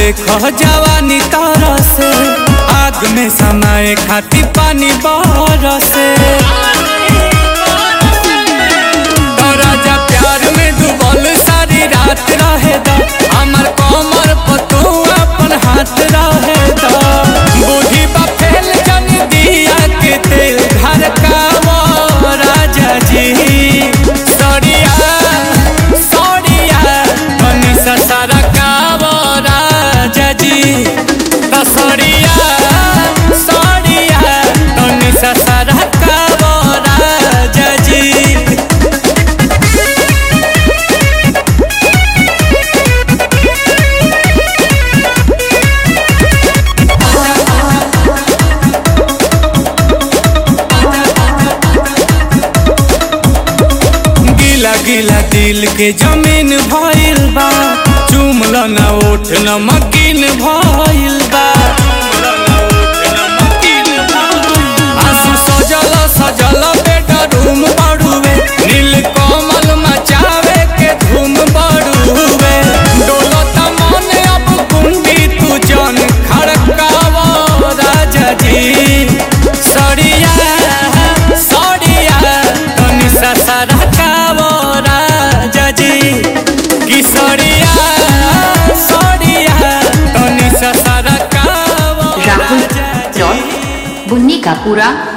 देखो जवानी तारा से आग में समाए खाती पानी बरसे तो राजा प्यार में डूबल सारी रात रहे दा हमर कमर पर तू अपन हाथ रहे दा बूढ़ी बा फैल जन दिया के तेल घर का वो राजा जी सड़िया सड़िया बनी ससरा का वो राजा जी तो सड़िया सड़िया बनी ससरा का वो राजा जी गिला गिला दिल के जमीन भइल बा चुमल न ओठ न मकीन भइल बा आंसू सजल सजल बेडरूम बड़ुए नील कमल मचावे के धूम बड़ुए डोलत मन अब कुंडी तू जन खड़काव राजा जी सड़िया सड़िया तनी ससरा काव राजा जी कि सड़िया सड़िया तनी ससरा काव राहुल राजा जी प्लॉट बुन्नी का पूरा